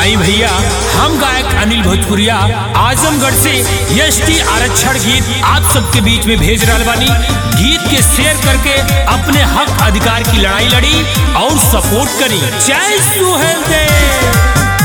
आई भैया हम गायक अनिल भोजपुरिया आजमगढ़ से एस टी आरक्षण गीत आप सबके बीच में भेज रहा बानी गीत के शेयर करके अपने हक अधिकार की लड़ाई लड़ी और सपोर्ट करी जय सुहेल देव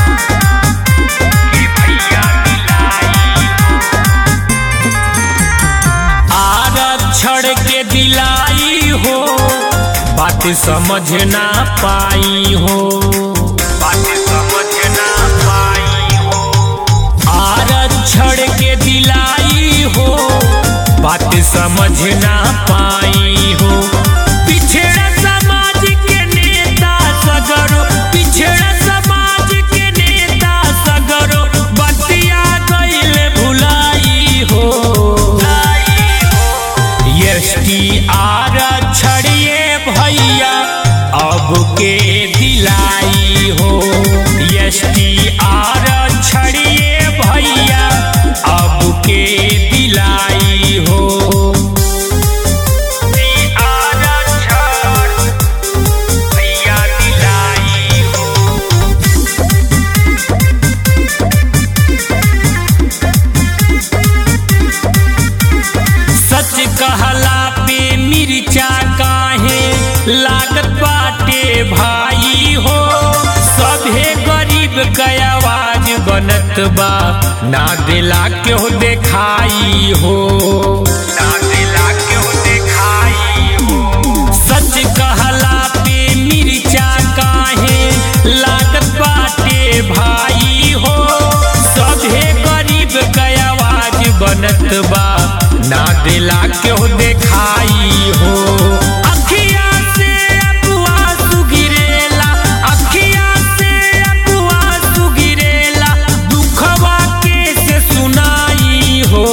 आरक्षण के दिलाई हो बात समझ ना पाई हो बात समझ ना पाई हो आरक्षण के दिलाई हो बात समझ ना पाई हो पिछड़ा समाज के नेता सगरो पिछड़ा समाज के नेता सगरो बतिया गईल भुलाई हो एसटी आरक्षण ये भैया अब के दिलाई हो एसटी आरक्षण ये भैया अब के दिलाई हो आरक्षण भैया दिलाई हो सच कहला पे मिर्चा काहे लागत बाटे भाई हो सभे गरीब के आवाज बनत बा ना दिला क्यों देखाई हो ना दिला क्यों देखाई हो सच कहला पे मिर्चा काहे लागत बाटे भाई हो सभे गरीब के आवाज बनत बा ना दिला क्यों देखाई हो अखिया से अपुआ सुगिरेला अखिया से अपुआ सुगिरेला दुखवा के से सुनाई हो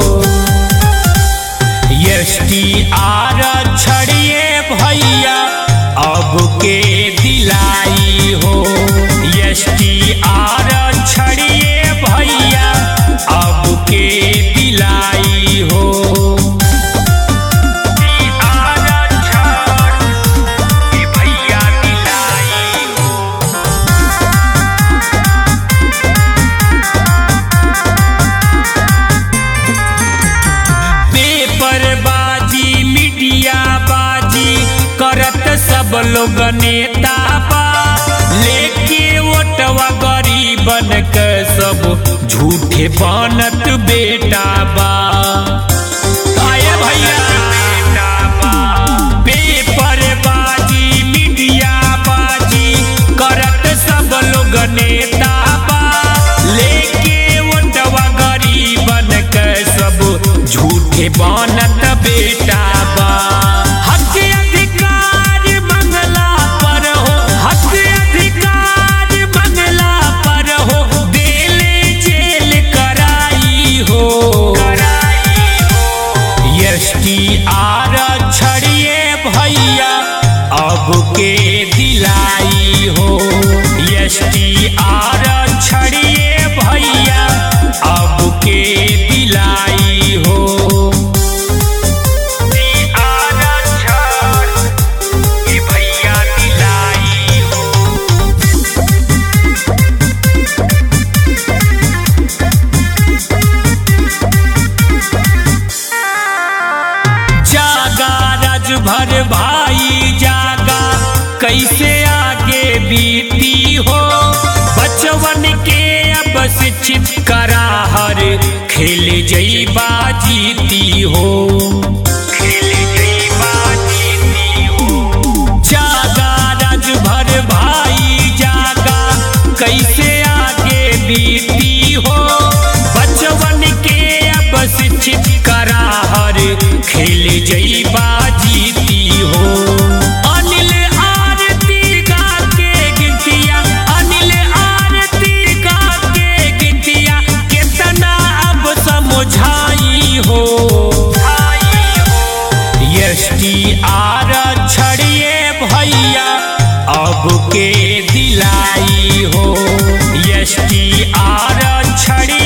एसटी आरक्षण ये भैया अब के दिलाई हो एसटी आरक्षण ये भैया अब के दिलाई हो आरक्षण ये भैया दिलाई हो पेपर बाजी मीडिया बाजी करत सब लोग नेता बा लेके वोटवा गरीबन के सब झूठे बनत बेटा बा आए भैया पेपर बाजी मीडिया बाजी करत सब लोग नेता बा लेके वोटवा गरीबन के सब झूठे बनत बेटा बा हक अधिकार मंगला पर हो हक अधिकार मंगला पर हो देले जेल कराई हो एसटी आरक्षण ये भैया अब के दिलाई हो एसटी आरक्षण ये भैया अब के दिलाई हो आरक्षण ये भैया दिलाई हो जागा राजभर भाई जागा कैसे आगे बीती हो बचवन के अब शिक्षित करा हर खेल जईबा जीती हो खेल जईबा जीती हो जागा राजभर भाई जागा कैसे आगे बीती हो बचवन के अब शिक्षित करा हर खेल जईबा जीती हो अनिल आरती गा के गिनतिया अनिल आरती गा के गिनतिया कितना अब समझाई हो एसटी आरक्षण ये भैया अब के दिलाई हो एसटी आरक्षण